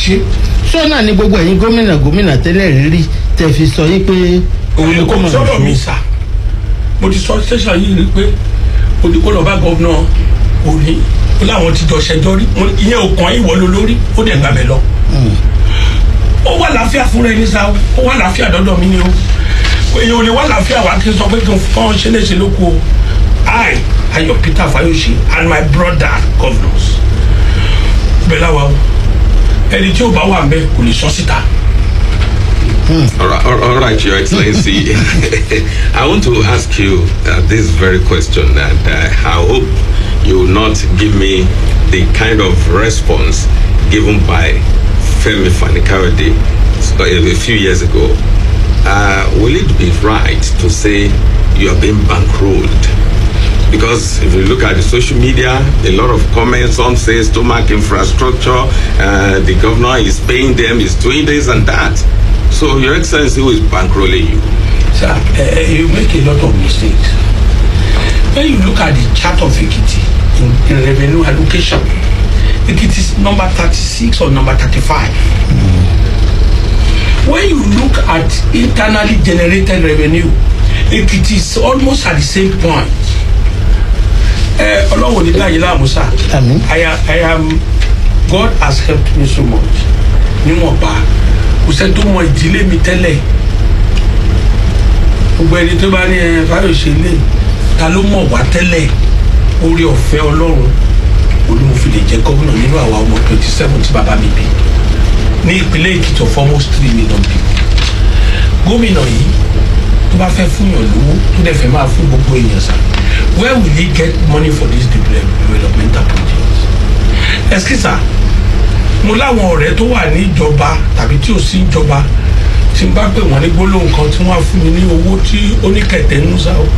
ṣe sọ́nà ni gbogbo ẹ̀yin gómìnà gómìnà tẹ́lẹ̀ rírí tẹ̀ fi sọ yí pé òun ni kò mọ̀ sọ́dọ̀ mi sà mo ti sọ tẹ̀sán yìí rí pé ó lọ bá gọ́vnà òní ó láwọn ti jọ ṣẹjọ́ rí Mo ní, ìyẹn ò kàn ìwọ ló lórí ó dẹ̀ gbàbẹ̀ lọ. ó wà láàfíà fúnra ẹni sá o ó wà láàfíà dọ́dọ̀ mi ni o èèyàn ò lè wà láàfíà wá kí n sọ pé kí n fọ́n ṣe léṣe ló kú o I Ayọ̀ Peter Fayose and my brother governors bẹ́ẹ̀ láwa o ẹni tí ò bá wà ń bẹ kò lè sọ síta. All right, all all right, Your Excellency. I want to ask you uh, this very question, and uh, I hope you will not give me the kind of response given by Femi Fanikawede a, a few years ago. Uh, will it be right to say you are being bankrolled? Because if you look at the social media, a lot of comments, some say stomach infrastructure, uh, the governor is paying them, is doing this and that. So, Your Excellency, who is bankrolling you? Sir, uh, you make a lot of mistakes. When you look at the chart of Ekiti in, in revenue allocation, Ekiti is number 36 or number 35. When you look at internally generated revenue, Ekiti is almost at the same point. Uh, Ọlọ́run ní dáyé láàmú sá. Àmín. I am, I am, God has helped me so much. Níwọ̀nba, kò sẹ́ni tó mọ ìdílé mi tẹ́lẹ̀ gbogbo ẹni tó bá ní ẹ fáyọsẹ lé ta ló mọ̀ wá tẹ́lẹ̀ orí ọ̀fẹ́ ọlọ́run olùmọ̀fin lè jẹ́ gómìnà nínú àwa ọmọ twenty seven tí bàbá mi bí ní ìpínlẹ̀ èkìtì of almost three million people gómìnà yìí tó bá fẹ́ fún yàn lówó tó dẹ̀ fẹ́ máa fún gbogbo èèyàn sá where will he get money for this developmental projects ẹsikisa mo láwọn ọ̀rẹ́ tó wà ní ìjọba tàbí tí ò sí ìjọba tí n bá pè wọ́n ní gbólóhùn kan tí wọ́n á fún mi ní owó tí ó ní kẹ̀tẹ́ ń sá o.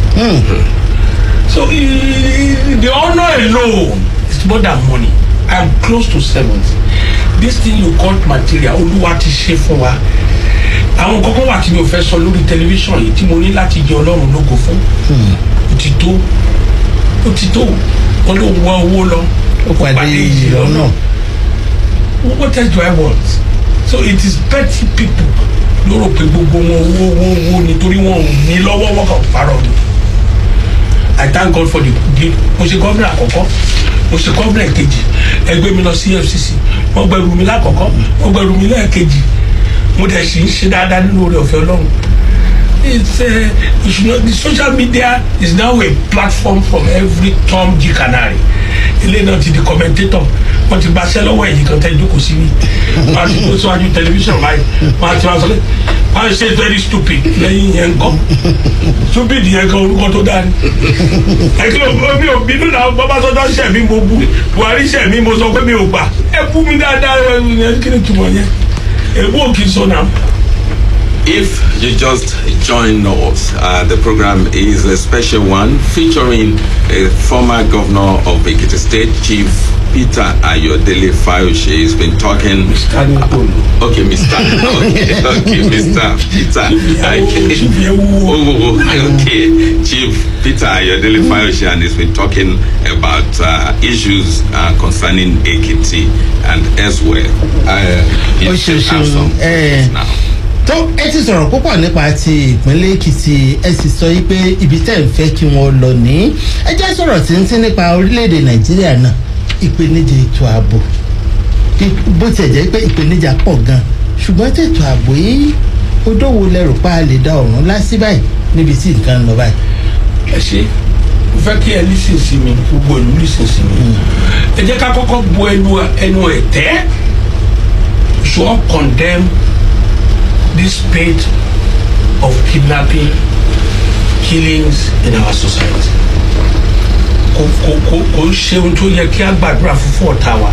so i- the honour alone is more than money i am close to seventy this thing you call material olúwa ti ṣe fún wa àwọn kọ́kọ́ wà tí mi ò fẹ́ sọ lórí tẹlifíṣàn yìí tí mo ní láti jẹ ọlọ́run lógo fún ó ti tó ó ti tó wọn ló ń wá owó lọ ó pàdé ìyí lọ́nà what else do I want? So it is petty people ló rò pé gbogbo wọn owó owó owó nítorí wọn ò ní lọ́wọ́ wọn kàn parọ́ ni. I thank God for the gift. Mo ṣe gómìnà àkọ́kọ́, mo ṣe gómìnà kejì, ẹgbẹ́ mi lọ sí FCC, wọ́n gbẹrù mi lákọ̀ọ́kọ́, wọ́n gbẹrù mi lẹ́ẹ̀kejì, mo dẹ̀ sì ń ṣe dáadáa nínú oore ọ̀fẹ́ Ọlọ́run. It's uh, you should know, the social media is now a platform from every Tom G Canary. Ilé náà ti di commentator. Wọ́n ti gbaṣẹ́ lọ́wọ́ ẹ̀yìn kan tẹ́ ìjókòó sí mi. Wọ́n á ti kó síwájú tẹlifíṣàn báyìí. Wọ́n á ti wá sọ pé wọ́n á ṣe very stupid lẹ́yìn yẹn kọ́. Stupid yẹn kan orúkọ tó dáa ni. Ẹ̀kí ló mi ò bínú náà Bọ́básọ́jọ́ ṣẹ̀ mí mo bu Buhari ṣẹ̀ mí mo sọ pé mi ò gbà. Ẹ bú mi dáadáa ẹ kí ni túmọ̀ yẹn? Èbú ò kì í sọ náà. If you just join us, uh, the program is a special one featuring a former governor of Ekiti State, Chief Peter Ayodele Fayoshe. He's been talking. Mr. Nikolo. Okay, Mr. Okay, okay, Mr. Peter. Chief Yewu. Oh, oh, okay. Chief Peter Ayodele Fayoshe, and he's been talking about uh, issues uh, concerning Ekiti and elsewhere. Uh, you Oh, still sure, have sure. some Eh. thoughts now. tó ẹ ti sọ̀rọ̀ púpọ̀ nípa ti ìpínlẹ̀ èkìtì ẹ sì sọ yí pé ibi tẹ́ ń fẹ́ kí wọ́n lọ ní ẹ jẹ́ sọ̀rọ̀ tí ń tí nípa orílẹ̀-èdè nàìjíríà náà ìpèníjà ètò ààbò Bí- bó tiẹ̀ jẹ́ pé ìpèníjà pọ̀ gan ṣùgbọ́n tètò ààbò yìí odòwò lẹ́rù pa á lè da ọ̀run lásì báyìí níbi tí nǹkan ń lọ báyìí. ẹ ṣe mo fẹ́ kí ẹ lísìn sí mi gbogbo ìlú lísìn sí mi ẹ jẹ́ ká kọ́kọ́ bu ẹnu ẹnu ẹ̀ tẹ́ we should all condemn this spate of kidnapping killings in our society kò kò kò kò ń ṣe ohun tó yẹ kí a gbàdúrà fún fún ọ̀tá wa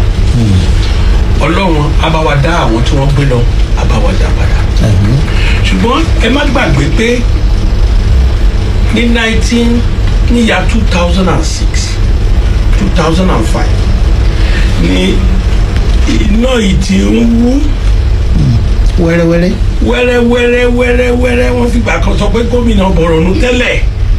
ọlọ́run á bá wa dá àwọn tí wọ́n gbé lọ á bá wa dá padà ṣùgbọ́n ẹ má gbàgbé pé ní nineteen ní ya two thousand and six two thousand and five ní iná yìí ti ń wú wẹ́rẹ́wẹ́rẹ́ wẹ́rẹ́ wẹ́rẹ́ wẹ́rẹ́ wẹ́rẹ́ wọ́n fìgbà kan sọ pé gómìnà bọ̀rọ̀nù tẹ́lẹ̀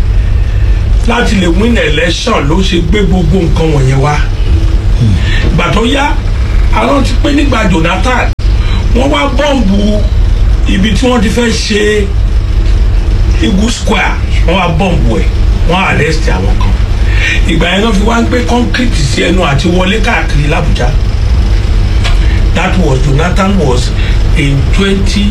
láti lè win election ló ṣe gbé gbogbo nǹkan wọ̀nyẹn wá ìgbà tó yá àwọn ti pé nígbà Jonathan wọ́n wá bọ́ǹbù ibi tí wọ́n ti fẹ́ ṣe eagle square wọ́n wá bọ́ǹbù ẹ̀ wọ́n arrest àwọn kan ìgbà yẹn náà fi wá ń gbé concrete sí ẹnu àti wọlé káàkiri làbújá that was jonathan was in twenty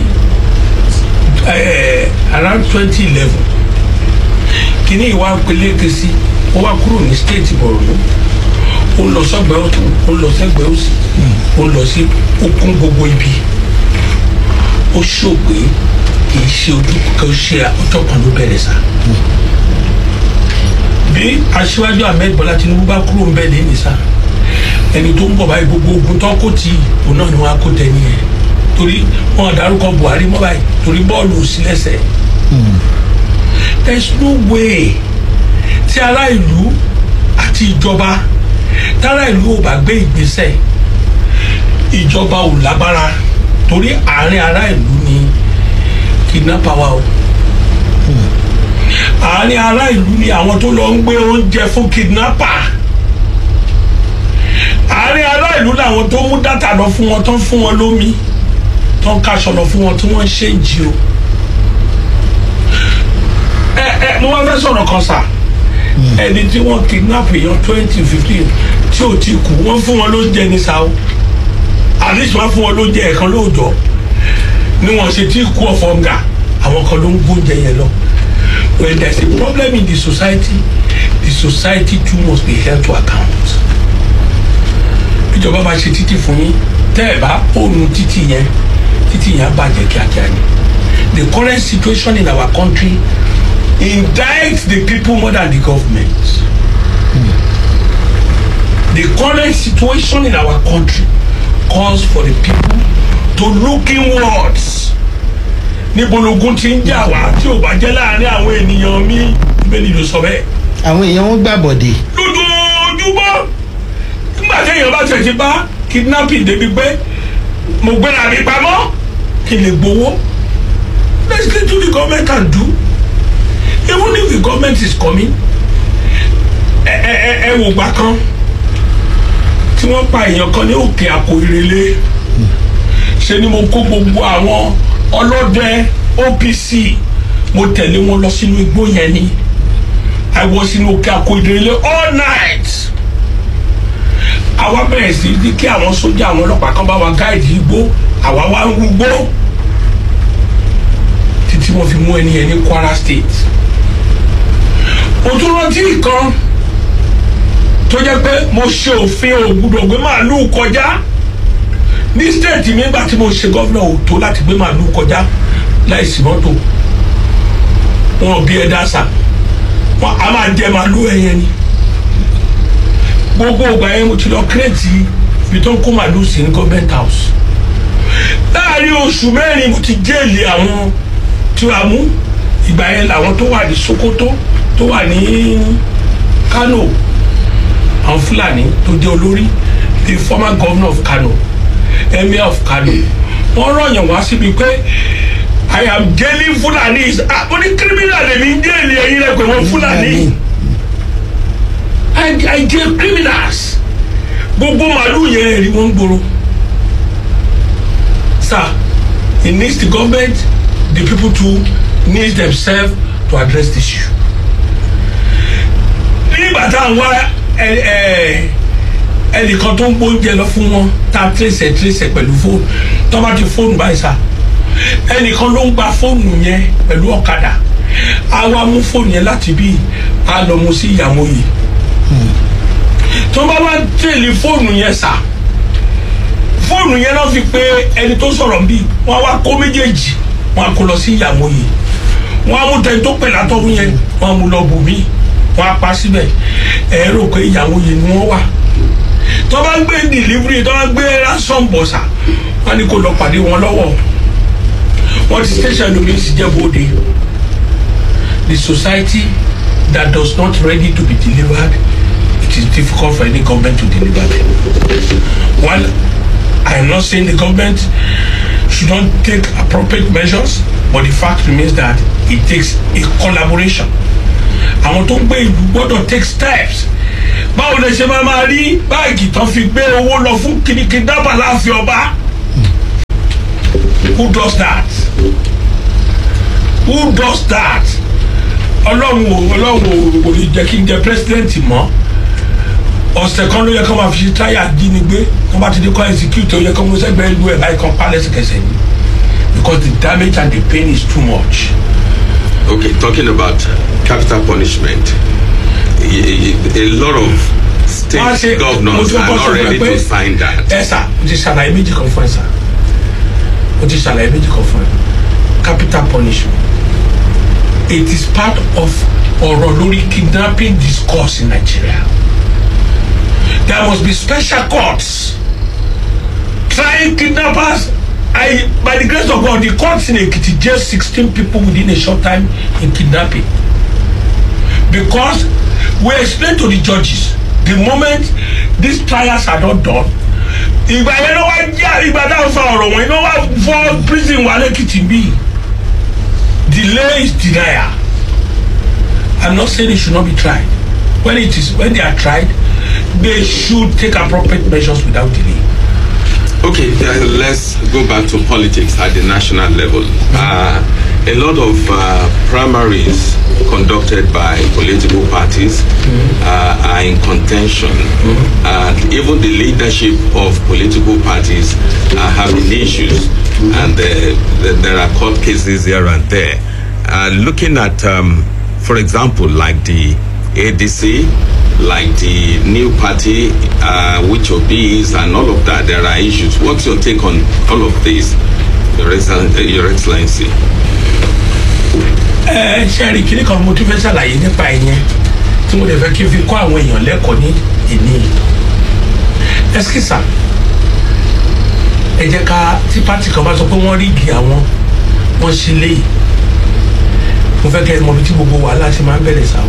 uh, around twenty eleven kìíní ìwà peléke sí ó wá kúrò ní state borno ó lọ sọgbẹ ọtún ó lọ sẹgbẹ òsì ó lọ sí okun gbogbo ibi ó ṣògbé kì í ṣe ojú kan ṣe ọjọ́ kan ló bẹ̀rẹ̀ sá bí aṣíwájú ahmed bọlá tinubu bá kúrò ń bẹ lẹ́yìn sá ẹni tó ń bọ̀ báyìí gbogbo ogun tó kó tì í òun náà ni wọ́n á kó tẹ̀ nìyẹn torí wọn dárúkọ buhari mọ́ báyìí torí bọ́ọ̀lù ò sí lẹ́sẹ̀ there is no way tí ará ìlú àti ìjọba tára ìlú ò bá gbé ìgbésẹ̀ ìjọba ò lágbára torí àárín ará ìlú ni kidnapper wà o àárín ará ìlú ni àwọn tó lọ ń gbé oúnjẹ fún kidnapper àárín ará ìlú làwọn tó mú dátà lọ fún wọn tó ń fún wọn lómi tó ń kaṣọ lọ fún wọn tí wọ́n ń ṣe ń jí o ẹ ẹ mo wá fẹ́ sọ̀rọ̀ kan sà ẹni tí wọ́n kidnap èèyàn twenty fifteen tí ò ti kú wọ́n fún wọn lóúnjẹ ní sa o at least wọ́n fún wọn lóúnjẹ ẹ̀kan lóòjọ́ ni wọ́n ṣe tí kú ọ̀fọ̀ nga àwọn kan ló ń gbóúnjẹ yẹn lọ when there is a problem in the society the society too must be held to account ìjọba máa ṣe títì fún yín tẹ́ ẹ̀ bá òun títì yẹn títì yẹn á bàjẹ́ kíákíá ni the current situation in our country indicts the people more than the government. The current situation in our country calls for the people to look inwards. níbo logun ti ń jà wá tí ò bá jẹ́ láàrin àwọn ènìyàn mi ìbéèrè ló sọ bẹ́ẹ̀. àwọn èèyàn wọn gbà bọ̀dé. lójoojúmọ́ nígbà téèyàn bá tẹ̀ ti bá kidnapping débi pé mo gbéra mi pamọ́ kí n lè gbowó let's get to the government and do even if the government is coming ẹ ẹ ẹ ẹ wò gbà kan tí wọ́n pa èèyàn kan ní òkè àpò ìrẹ̀lẹ̀ ṣe ni mo kó gbogbo àwọn ọlọ́dẹ opc mo tẹ̀lé wọn lọ sínú igbó yẹn ni i was sínú òkè àpò ìrẹ̀lẹ̀ all night àwa bẹ̀rẹ̀ sí ní kí àwọn sójà àwọn ọlọ́pàá kan bá wa gáìdì igbó àwa wá ń rúgbó títí wọ́n fi mú ẹni yẹn ní kwara state mo tún rántí nǹkan tó jẹ́ pé mo ṣe òfin ògbúdọ̀ gbé màálù kọjá ní stéètì mi nígbà tí mo ṣe gọ́vnà òtó láti gbé màálù kọjá láìsí mọ́tò wọn ò bí ẹ dáṣà wọn a máa jẹ màálù ẹyẹ ni gbogbo ìgbà yẹn mo ti lọ kírètì ibi tó ń kó màálù sí ní government house láàrin oṣù mẹ́rin mo ti jéèlì àwọn tí a mú ìgbà yẹn làwọn tó wà ní sokoto tó wà ní kano àwọn fúlàní tó jẹ́ olórí the former governor of kano emir of kano wọ́n rọ̀yàn wá síbi pé i am jailing fulanis ah mo ní criminal lèmi ń jẹ́ẹ̀lì ẹ̀yin rẹ̀ pé wọ́n fúlàní i i jail criminals gbogbo màálù yẹn rí wọ́n gbòòrò sir it needs the government the people too need themselves to address the issue nígbà tá à ń wá ẹnìkan tó ń gbóúnjẹ lọ fún wọn tá a tírèsẹ̀ tírèsẹ̀ pẹ̀lú fóònù tó bá ti fóònù báyìí sá ẹnìkan ló ń gba fóònù yẹn pẹ̀lú ọ̀kadà a wá mú fóònù yẹn láti bí a lọ mú sí ìyàwó yìí tó bá wá tẹ̀lé fóònù yẹn sá fóònù yẹn náà fi pé ẹni tó sọ̀rọ̀ bí wọ́n wá kó méjèèjì wọ́n á kó lọ sí ìyàwó yìí wọ́n á mú tẹni tó pè látọ̀hún yẹn wọ́n á mú lọ bù mí wọ́n á pa síbẹ̀ ẹ rò pé ìyàwó yìí ni wọ́n wà tó bá gbé delivery tó bá gbé ransom bọ̀sà wọ́n ní kó lọ pàdé wọn lọ́wọ́ wọ́n ti station lómi sì jẹ́ bóde the society that does not ready to be delivered it is difficult for any government to deliver them while I am not saying the government should not take appropriate measures but the fact remains that it takes a collaboration àwọn tó ń gbé ìlú gbọ́dọ̀ take steps báwo lè ṣe máa máa rí báàgì tán fi gbé owó lọ fún kìnnìkìnnì dábàá láàfin ọba who does that who does that ọlọ́run ò ọlọ́run ò kò ní jẹ́ kí n jẹ president mọ́ ọ̀sẹ̀ kan ló yẹ kó máa fi ṣe táyà jínigbé tó bá ti di kọ́ execute ó yẹ kó mú sẹ́gbẹ̀ẹ́ ìlú ẹ̀ báyìí kan pa lẹ́sẹ̀kẹsẹ̀ ni because the damage and the pain is too much. Okay, talking about capital punishment, a, a, a lot of state Wọ́n á ṣe- mo governors ti are kọ́kọ́ not sọ fún ẹ ready pé- to sign that. ẹ sà mo ti ṣàlàyé méjì kan fún ẹ sà mo ti ṣàlàyé méjì kan fún ẹ capital punishment it is part of ọ̀rọ̀ lórí kidnapping discourse in nigeria there must be special courts trying kidnappers i by the grace of god the courts in ekiti jail sixteen people within a short time in kidnapping because we explain to the judges the moment these trials are not done ìgbà yẹn ló wá já ìgbà táwọn sọ ọ̀rọ̀ wọ̀nyí ló wá fọ́ prison wà lẹ́kìtì bí delay is denial i'm not saying it should not be tried when it is when they are tried they should take appropriate measures without delay. Okay, uh, let's go back to politics at the national level. Uh, a lot of uh, primaries conducted by political parties uh, are in contention. And even the leadership of political parties are having issues. And uh, th- there are court cases here and there. Uh, looking at, um, for example, like the ADC, like the new party, uh, which obeys and all of that, there are issues. What's your take on all of this, Your, Excel- uh, Your Excellency? ẹ ṣe rí kíní kan mo tún fẹ́ ṣàlàyé nípa ìyẹn tí mo lè fẹ́ kí n fi kọ́ àwọn èèyàn lẹ́kọ̀ọ́ ní ìní ẹskísà ẹ jẹ́ ká tí pátì kan bá sọ pé wọ́n rí igi àwọn wọ́n ṣe léyìí mo fẹ́ kẹ́ ẹ mọ ibi tí gbogbo wàhálà ti máa ń bẹ̀rẹ̀ sáà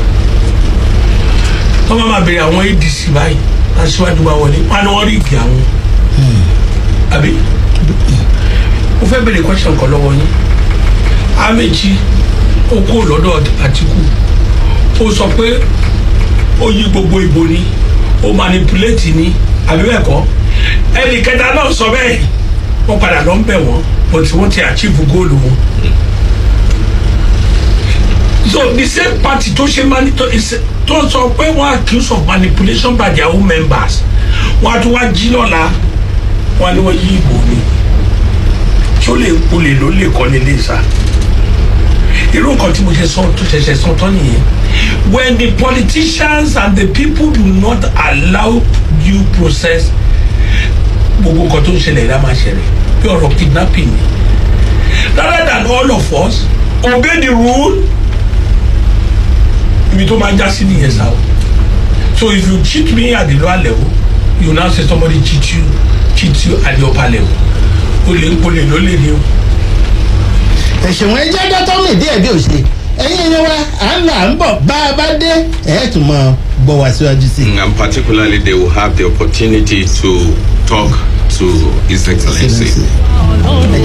wọ́n máa ma bèrè àwọn adc báyìí aṣíwájú wa wọlé wọn ni wọ́n rí igi àwọn àbí mo fẹ́ bèrè question kan lọ́wọ́ yín amechi ó kó lọ́dọ̀ àtìkù ó sọ pé ó yí gbogbo ìbò ni ó manipulate ni àbí bẹ́ẹ̀ kọ́ ẹnì kẹta náà sọ bẹ́ẹ̀ wọ́n padà lọ ń bẹ̀ wọ́n but wọ́n ti achieve goal wọn. so the same party tó ṣe mani tó is- tó sọ pé wọ́n accuse of manipulation by their own members wọ́n á tún wá jí lọ́la wọ́n á ní wọ́n yí ìbò ni tí ó lè olè ló lè kọ́ nílé sá irú nǹkan tí mo ṣe sọ tó ṣẹ̀ṣẹ̀ sọ tán nìyẹn when the politicians and the people do not allow due process gbogbo nǹkan tó ń ṣẹlẹ̀ ìdá máa ṣẹlẹ̀ bí ọ̀rọ̀ kidnapping ni rather than all of us obey the rule ibi tó máa já sí nìyẹn sá o so if you cheat me at the lower level you now say somebody cheat you cheat you at the upper level o lè o lè ló lè ní o. ẹ̀sùn wọn jẹ́ dọ́tọ́mì díẹ̀ bí ò ṣe ẹ̀yin ni wa à ń lọ à ń bọ̀ bá a bá dé ẹ̀ tún mọ gbọ́ wá síwájú sí i. And particularly, they will have the opportunity to talk to His Excellency. Excellency.